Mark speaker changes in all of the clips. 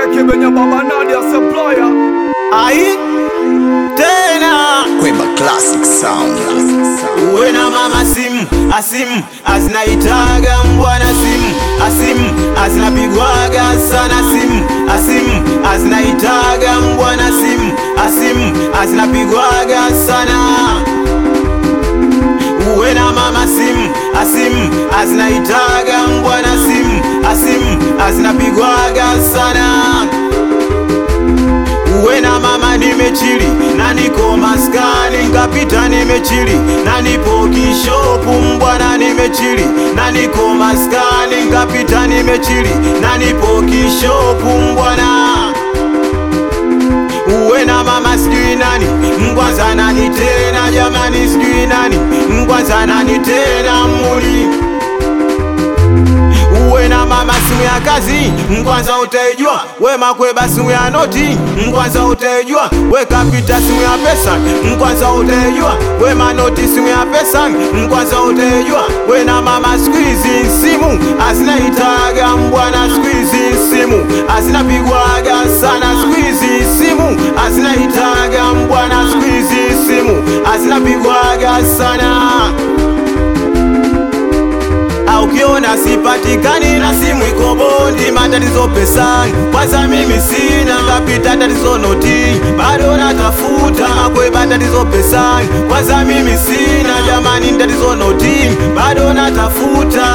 Speaker 1: Cheki venye baba Nadia supplier
Speaker 2: Ai tena
Speaker 3: Kweba Classic Sound.
Speaker 2: uwe na mama simu asimu azinaitaga mbwana simu asimu azinapigwaga sana simu asimu azinaitaga mbwana simu asimu azinapigwaga sana uwe na mama simu asimu azinaitaga mbwana simu asimu azinapigwaga sana uwe na mama nimechili na niko maskani nkapita nimechili na nipo kishopu mbwana nimechili na niko maskani nkapita nimechili na nipo kishopu mbwana uwe na mama sijui nani mkwanza nani tena jamani sijui nani mkwanza nani tena muli uwe na mama simu ya kazi mkwanza utaijua we makweba simu ya noti mkwanza utaijua we kapita simu ya pesa mkwanza utaijua we manoti simu ya pesa mkwanza utaijua we na mama squeezy simu azinaitaga mbwana squeezy simu azinapigwaga sana squeezy simu azinaitaga mbwana squeezy simu azinapigwaga sana au ukiona sipatikani na simu iko bondi, matatizo pesani, kwanza mimi sina kapita tatizo noti, bado natafuta makweba tatizo pesani, kwanza mimi sina jamani, tatizo noti, bado natafuta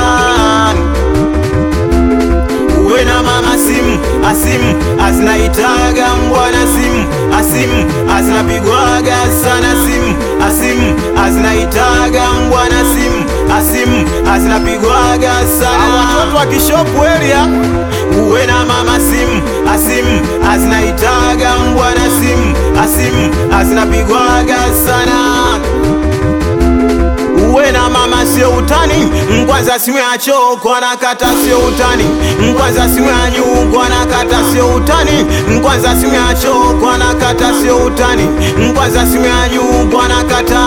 Speaker 2: uwe na mama simu asimu azinaitaga mbwana simu asimu azinapigwaga sana simu asimu azinaitaga mbwana simu asimu azinapigwaga sana watoto wa kishopu elia uwe na mama simu asimu azinaitaga mbwana simu asimu azinapigwaga sana uwe na mama sio utani mkwanza simu ya choko anakata sio utani mkwanza simu ya nyuko anakata sio utani mkwanza simu ya choko anakata sio utani mkwanza simu ya nyuko anakata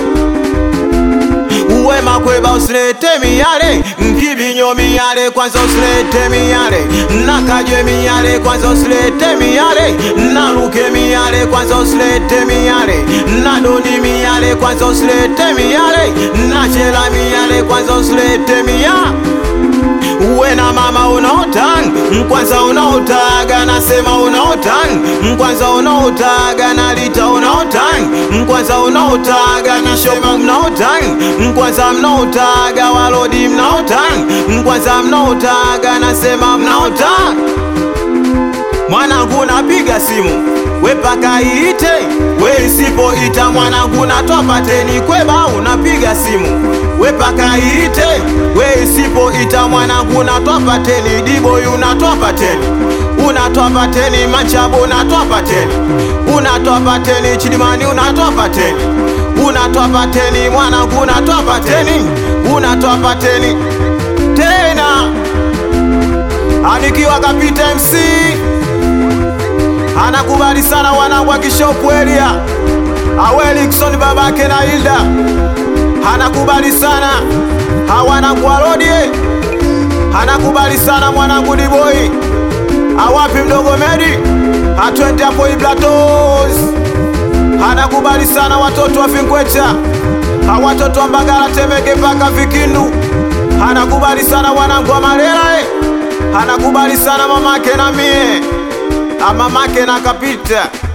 Speaker 2: uwe makweba usilete miyale nkibinyo miyale kwanza usilete miyale nakajwe miyale kwanza usilete miyale naluke miyale kwanza usilete miyale nadoni miyale kwanza usilete miyale nachela miyale kwanza usilete miyale uwe na mama unaotan mkwanza unaotaga nasema unaotan mkwanza unaotaga nalita unaotan mkwanza unaotaga nasema mnaotan mkwanza mnaotaga walodi mnaotan mkwanza mnaotaga nasema mnaotan mwanangu napiga simu we paka iite we isipoita mwanangu natoa pateni kweba unapiga simu we paka iite we isipoita mwanangu natoa pateni diboy unatoa pateni unatoa pateni machabo unatoa pateni unatoa pateni chilimani unatoa pateni unatoa pateni mwanangu unatoa pateni unatoa pateni tena anikiwa kapita MC anakubali sana wanangu wa kishopu elia awelikson babake na Hilda anakubali sana hawanangu walodie anakubali sana mwanangu diboi awapi mdogo medi atwende hapo iblatos anakubali sana watoto wa Vingwecha awatoto wa Mbagala Temeke mpaka Vikindu anakubali sana wanangu wa Malela eh. anakubali sana mamake na mie amamake na kapita